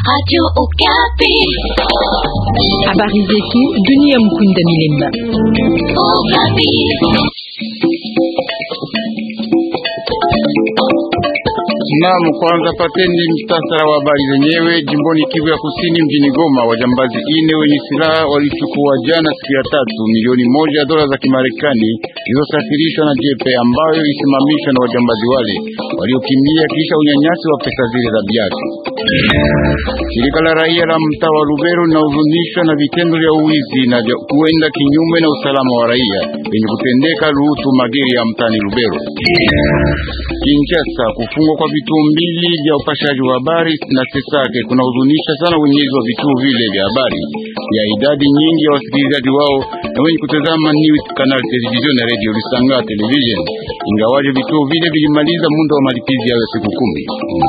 Radio Okapi. Habari zetu dunia. Mkunda Milemba. Okapi. Naam, kwanza pateni mtasara wa habari zenyewe. Jimboni Kivu ya Kusini, mjini Goma, wajambazi ine wenye silaha walichukua jana siku ya tatu milioni moja ya dola za Kimarekani zilizosafirishwa na jepe ambayo ilisimamishwa na wajambazi wale waliokimbia kisha unyanyasi wa pesa zile za biaki. Shirika la raia la mtaa wa Lubero linahuzunishwa na vitendo vya uwizi na vya kuenda kinyume na usalama wa raia wenye kutendeka Luhutu Mageri ya mtaani Lubero. Kinshasa, kufungwa kwa vituo mbili vya upashaji wa habari na Sesake kunahuzunisha sana wenyezi wa vituo vile vya habari ya idadi nyingi ya wasikilizaji wao na wenye kutazama News Canal Television na Radio Lisanga Television, ingawaje vituo vile vilimaliza muda wa malipizi yao ya siku kumi.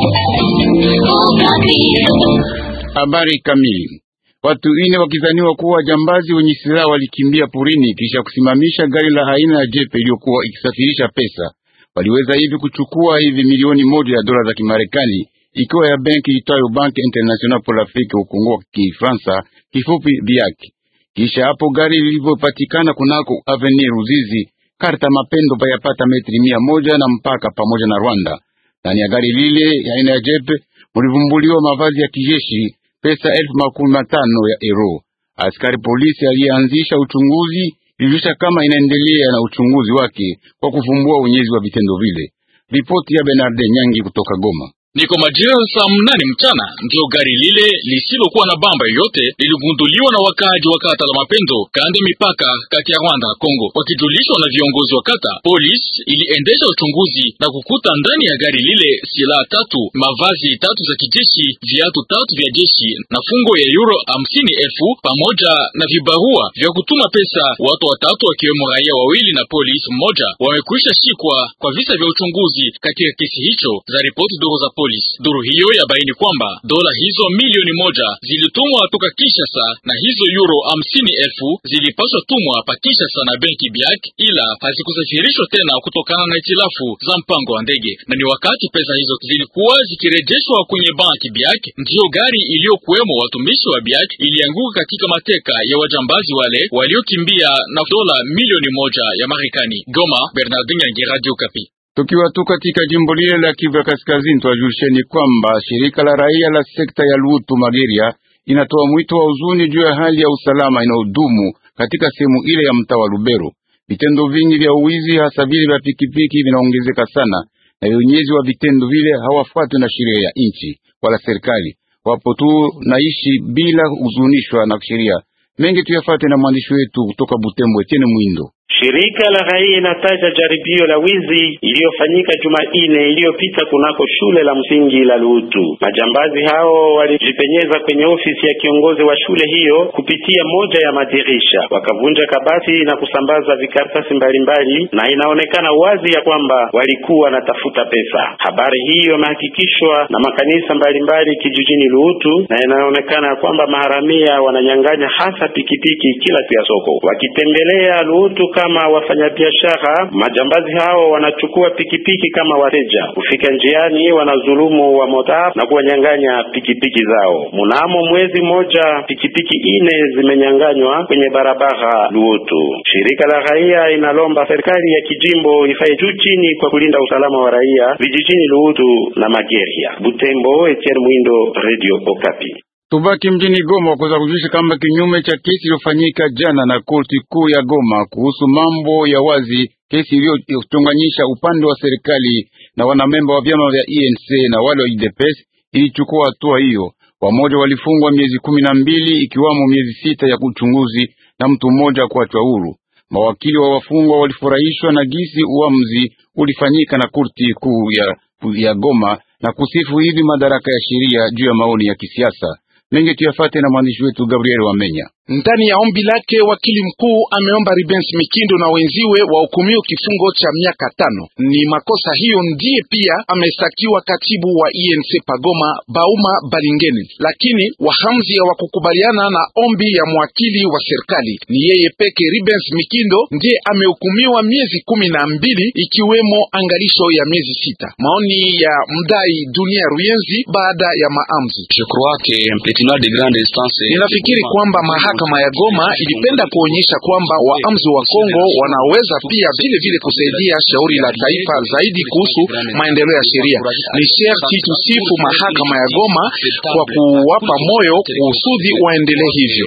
Habari kamili. Watu ine wakizaniwa kuwa jambazi wenye silaha walikimbia porini kisha kusimamisha gari la aina ya jepe iliyokuwa ikisafirisha pesa. Waliweza hivi kuchukua hivi milioni moja ya dola za Kimarekani ikiwa ya benki itwayo Banque Internationale pour l'Afrique ukongo Kifransa, kifupi BIAC. Kisha hapo gari lilivyopatikana kunako Avenue Ruzizi karta mapendo payapata metri mia moja na mpaka pamoja na Rwanda. Ndani ya gari lile ya aina ya jepe mulivumbuliwa mavazi ya kijeshi, pesa elfu makumi matano ya euro. Askari polisi aliyeanzisha uchunguzi ilijulisha kama inaendelea na uchunguzi wake kwa kufumbua unyezi wa vitendo vile. Ripoti ya Bernard Nyangi kutoka Goma. Ni kwa majira saa mnane mchana ndio gari lile lisilokuwa na bamba yoyote liligunduliwa na wakaaji wa kata la Mapendo kande mipaka kati ya Rwanda na Kongo. Wakijulishwa na viongozi wa kata, polisi iliendesha uchunguzi na kukuta ndani ya gari lile silaha tatu, mavazi tatu za kijeshi, viatu tatu vya jeshi na fungo ya euro hamsini elfu pamoja na vibarua vya kutuma pesa. Watu watatu wakiwemo raia wawili na polisi mmoja wamekwisha shikwa kwa visa vya uchunguzi katika kesi hicho, za ripoti dogo za polisi. Duru hiyo yabaini kwamba dola hizo milioni moja zilitumwa toka Kinshasa na hizo euro hamsini elfu zilipaswa tumwa pa Kinshasa na benki BIAC, ila hazikusafirishwa tena kutokana na itilafu za mpango wa ndege. Na ni wakati pesa hizo zilikuwa zikirejeshwa kwenye banki BIAC, ndiyo gari iliyokuwemo watumishi wa BIAC ilianguka katika mateka ya wajambazi wale waliokimbia na dola milioni moja ya Marekani. Goma, Bernardin Yangi, Radio Kapi. Tukiwa tu katika jimbo lile la Kivu ya Kaskazini, twajulisheni kwamba shirika la raia la sekta ya Lutu Mageria inatoa mwito wa huzuni juu ya hali ya usalama inayodumu katika sehemu ile ya mtaa wa Lubero. Vitendo vingi vya uwizi, hasa vile vya pikipiki, vinaongezeka sana, na wenyezi wa vitendo vile hawafuatwi na sheria ya nchi wala serikali, wapo tu naishi bila huzunishwa na sheria. Mengi tuyafate na mwandishi wetu kutoka Butembo, Etienne Mwindo. Shirika la raia inataja jaribio la wizi iliyofanyika Jumanne iliyopita kunako shule la msingi la Lutu. Majambazi hao walijipenyeza kwenye ofisi ya kiongozi wa shule hiyo kupitia moja ya madirisha, wakavunja kabati na kusambaza vikaratasi mbalimbali, na inaonekana wazi ya kwamba walikuwa wanatafuta pesa. Habari hiyo imehakikishwa na makanisa mbalimbali kijijini Lutu, na inaonekana ya kwamba maharamia wananyang'anya hasa pikipiki kila siku ya soko. Wakitembelea Lutu kama wafanyabiashara, majambazi hao wanachukua pikipiki kama wateja. Kufika njiani, wanazulumu wa mota na kuwanyang'anya pikipiki zao. Mnamo mwezi mmoja, pikipiki ine zimenyang'anywa kwenye barabara Luotu. Shirika la raia inalomba serikali ya kijimbo ifaye juu chini kwa kulinda usalama wa raia vijijini Luotu na Mageria. Butembo, Etienne Mwindo, Radio Okapi. Tubaki mjini Goma kuweza kujulisha kama kinyume cha kesi iliyofanyika jana na korti kuu ya Goma kuhusu mambo ya wazi, kesi iliyochonganyisha upande wa serikali na wanamemba wa vyama vya ENC na wale wa UDPS ilichukua hatua hiyo. Wamoja walifungwa miezi kumi na mbili ikiwamo miezi sita ya uchunguzi na mtu mmoja kuachwa huru. Mawakili wa wafungwa walifurahishwa na gisi uamuzi ulifanyika na korti kuu ya, ya Goma na kusifu hivi madaraka ya sheria juu ya maoni ya kisiasa mengi tuyafate na mwandishi wetu Gabriel Wamenya. Ndani ya ombi lake wakili mkuu ameomba Ribens Mikindo na wenziwe wahukumiwe kifungo cha miaka tano. Ni makosa hiyo ndiye pia amestakiwa katibu wa INC Pagoma Bauma Balingeni, lakini wahamzi hawakukubaliana na ombi ya mwakili wa serikali. Ni yeye peke Ribens Mikindo ndiye amehukumiwa miezi kumi na mbili ikiwemo angalisho ya miezi sita. Maoni ya mdai Dunia Ruyenzi baada ya maamzi. Ninafikiri kwamba mahakama ya Goma ilipenda kuonyesha kwamba waamzi wa Kongo wanaweza pia vile vile kusaidia shauri la taifa zaidi kuhusu maendeleo ya sheria. Ni sherti tusifu mahakama ya Goma kwa kuwapa moyo kusudi waendelee hivyo.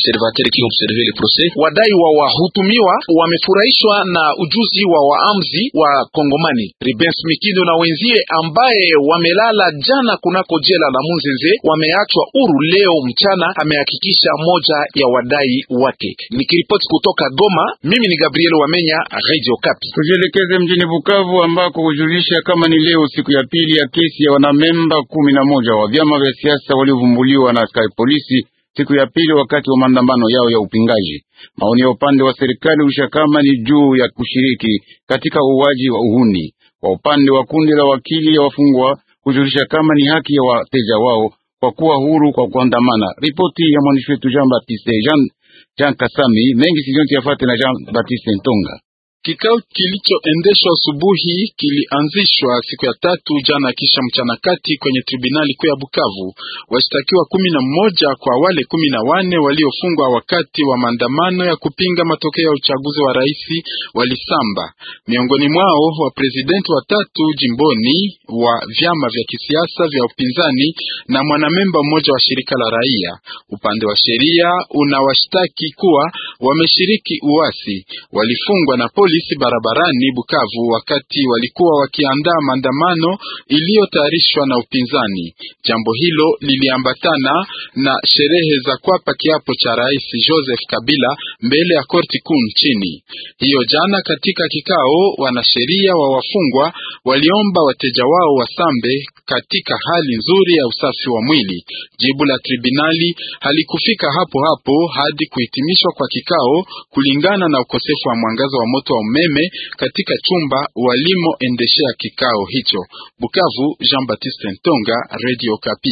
Wadai wa wahutumiwa wamefurahishwa na ujuzi wa waamzi wa Kongomani. Ribens Mikindo na wenzie ambaye wamelala jana kunako jela la Munzenze wameachwa huru leo mchana, amehakikisha moja ya wadai wake. Nikiripoti kutoka Goma, mimi ni Gabriel Wamenya, Radio Kapi. Tujielekeze mjini Bukavu ambako kujulisha kama ni leo siku ya pili ya kesi ya wanamemba kumi na moja wa vyama vya siasa waliovumbuliwa na askari polisi siku ya pili wakati wa maandamano yao ya upingaji. Maoni ya upande wa serikali ulisha kama ni juu ya kushiriki katika uuaji wa uhuni. Kwa upande wa kundi la wakili ya wafungwa kujulisha kama ni haki ya wateja wao kwa kuwa huru kwa kuandamana. Ripoti ya mwandishi wetu Jean Baptiste Jean, Jean Kasami mengi sijonti yafate na Jean Baptiste Ntonga. Kikao kilichoendeshwa asubuhi kilianzishwa siku ya tatu jana kisha mchana kati kwenye tribunali kuu ya Bukavu. Washtakiwa kumi na mmoja kwa wale kumi na wane waliofungwa wakati wa maandamano ya kupinga matokeo ya uchaguzi wa rais walisamba. Miongoni mwao wa presidenti watatu jimboni wa vyama vya kisiasa vya upinzani na mwanamemba mmoja wa shirika la raia. Upande wa sheria unawashtaki kuwa wameshiriki uasi, walifungwa na polisi barabarani Bukavu wakati walikuwa wakiandaa maandamano iliyotayarishwa na upinzani. Jambo hilo liliambatana na sherehe za kuapa kiapo cha Rais Joseph Kabila mbele ya korti kuu nchini. Hiyo jana katika kikao, wanasheria wa wafungwa waliomba wateja wao wasambe katika hali nzuri ya usafi wa mwili. Jibu la tribunali halikufika hapo hapo hadi kuhitimishwa kwa kikao kulingana na ukosefu wa mwangaza wa moto wa umeme katika chumba walimoendeshea kikao hicho. Bukavu, Jean Baptiste Ntonga, Radio Kapi.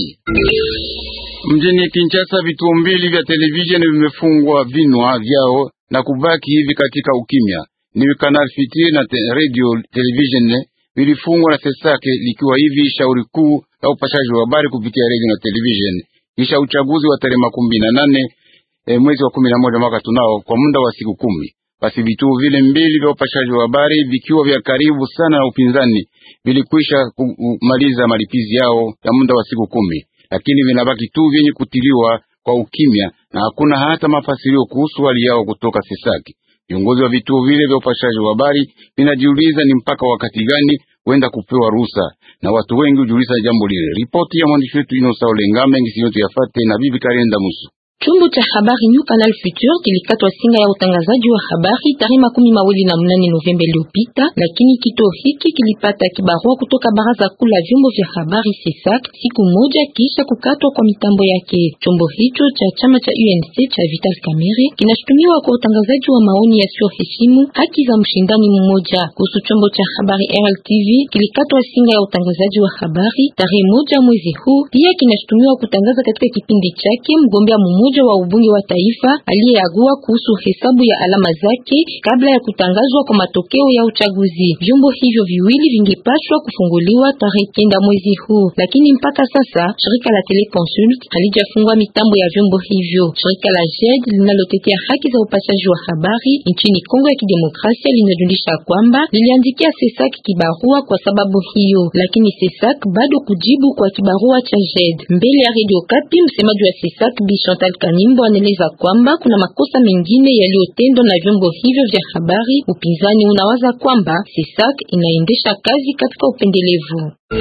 Mjini Kinshasa, vituo mbili vya televisheni vimefungwa vinwa vyao na kubaki hivi katika ukimya. Ni Canal Fitir na te, Radio Television vilifungwa na Sesake, likiwa hivi shauri kuu la upashaji wa habari kupitia radio na television kisha uchaguzi wa tarehe makumi na nane e, mwezi wa kumi na moja mwaka tunao kwa muda wa siku kumi. Basi vituo vile mbili vya upashaji wa habari vikiwa vya karibu sana na upinzani vilikwisha kumaliza malipizi yao ya muda wa siku kumi, lakini vinabaki tu vyenye kutiliwa kwa ukimya na hakuna hata mafasirio kuhusu hali yao kutoka Sesaki. Viongozi wa vituo vile vya upashaji wa habari vinajiuliza ni mpaka wakati gani huenda kupewa ruhusa, na watu wengi hujiuliza jambo lile. Ripoti ya mwandishi wetu Inosa Olenga mengi siyote yafate na bibi Karenda Musu. Chombo cha habari New Canal Future kilikatwa singa ya utangazaji wa habari tarehe makumi mawili na mnane Novemba iliyopita, lakini kituo hiki kilipata kibarua kutoka baraza kuu la vyombo vya habari CESAC siku moja kisha kukatwa kwa mitambo yake. Chombo hicho cha chama cha UNC cha Vital Kamerhe kinashutumiwa kwa utangazaji wa maoni yasiyoheshimu haki za mshindani mmoja. Kuhusu chombo cha habari RLTV kilikatwa singa ya utangazaji wa habari tarehe moja mwezi huu, pia kinashutumiwa kutangaza katika kipindi chake mgombea mmoja wa ubunge wa taifa aliyeagua kuhusu hesabu ya alama zake kabla ya kutangazwa kwa matokeo ya uchaguzi. Vyombo hivyo viwili vingepashwa kufunguliwa tarehe kenda mwezi huu, lakini mpaka sasa shirika la Teleconsult halijafungua mitambo ya vyombo hivyo. Shirika la JED linalotetea haki za upashaji wa habari nchini Kongo ya Kidemokrasia linajulisha kwamba liliandikia CESAC kibarua kwa sababu hiyo, lakini CESAC bado kujibu kwa kibarua cha JED. Mbele ya Radio Kapi, msemaji wa CESAC Bi Chantal Kanimbo anaeleza kwamba kuna makosa mengine yaliyotendwa na vyombo hivyo vya habari. Upinzani unawaza kwamba CESAC inaendesha kazi katika upendelevu.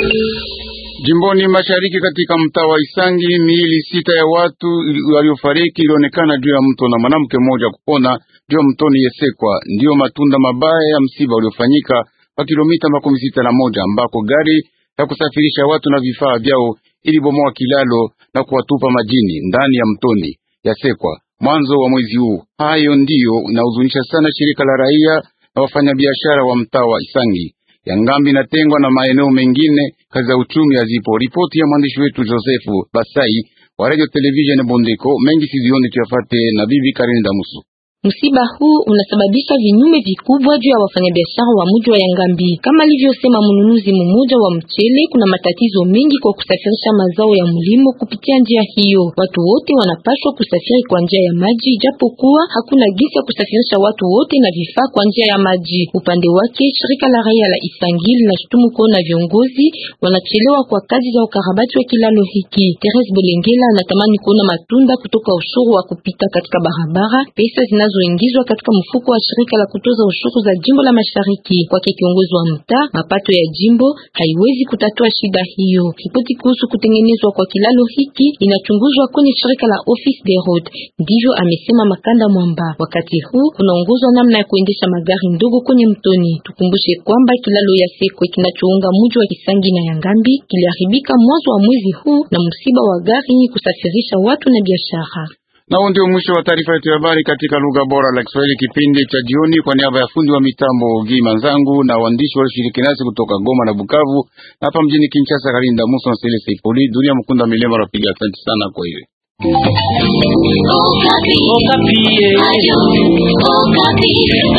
Jimboni mashariki katika mtaa wa Isangi, miili sita ya watu waliofariki ilionekana juu ya mto na mwanamke mmoja kupona juu ya mtoni Yesekwa. Ndiyo matunda mabaya ya msiba uliofanyika kwa kilomita makumi sita na moja ambako gari ya kusafirisha watu na vifaa vyao ilibomoa kilalo na kuwatupa majini ndani ya mtoni Yasekwa. mwanzo wa mwezi huu. Hayo ndiyo inahuzunisha sana shirika la raia na wafanyabiashara wa mtaa wa Isangi. Yangambi inatengwa na maeneo mengine, kazi za uchumi hazipo. Ripoti ya mwandishi wetu Josefu Basai wa Radio Television Bondeko. Mengi sizioni tuyafate na bibi Karini Damusu. Msiba huu unasababisha vinyume vikubwa juu ya wafanyabiashara wa mji wa Yangambi. Kama alivyosema mnunuzi mmoja wa mchele, kuna matatizo mengi kwa kusafirisha mazao ya mlimo kupitia njia hiyo. Watu wote wanapaswa kusafiri kwa njia ya maji, japokuwa hakuna gisi ya kusafirisha watu wote na vifaa kwa njia ya maji. Upande wake, shirika la raia la Isangi linashutumu kuona viongozi wanachelewa kwa kazi za ukarabati wa kilalo hiki. Teres Belengela anatamani kuona matunda kutoka ushuru wa kupita katika barabara, pesa zinazo ingizwa katika mfuko wa shirika la kutoza ushuru za jimbo la Mashariki. Kwake kiongozi wa mtaa, mapato ya jimbo haiwezi kutatua shida hiyo. Ripoti kuhusu kutengenezwa kwa kilalo hiki inachunguzwa kwenye shirika la Office des Roads, ndivyo amesema Makanda Mwamba. Wakati huu unaongozwa namna ya kuendesha magari ndogo kwenye mtoni. Tukumbushe kwamba kilalo ya Sekwe kinachounga mji wa Kisangi na Yangambi kiliharibika mwanzo wa mwezi huu na msiba wa gari kusafirisha watu na biashara. Nao ndio mwisho wa taarifa yetu ya habari katika lugha bora la Kiswahili, kipindi cha jioni. Kwa niaba ya fundi wa mitambo Gi Manzangu na waandishi walioshiriki nasi kutoka Goma na Bukavu na hapa mjini Kinshasa, Karinda Muso na Sele Seipoli, Dunia Mkunda Milema rapiga. Asante sana kwa hiyo Okapi. Okapi.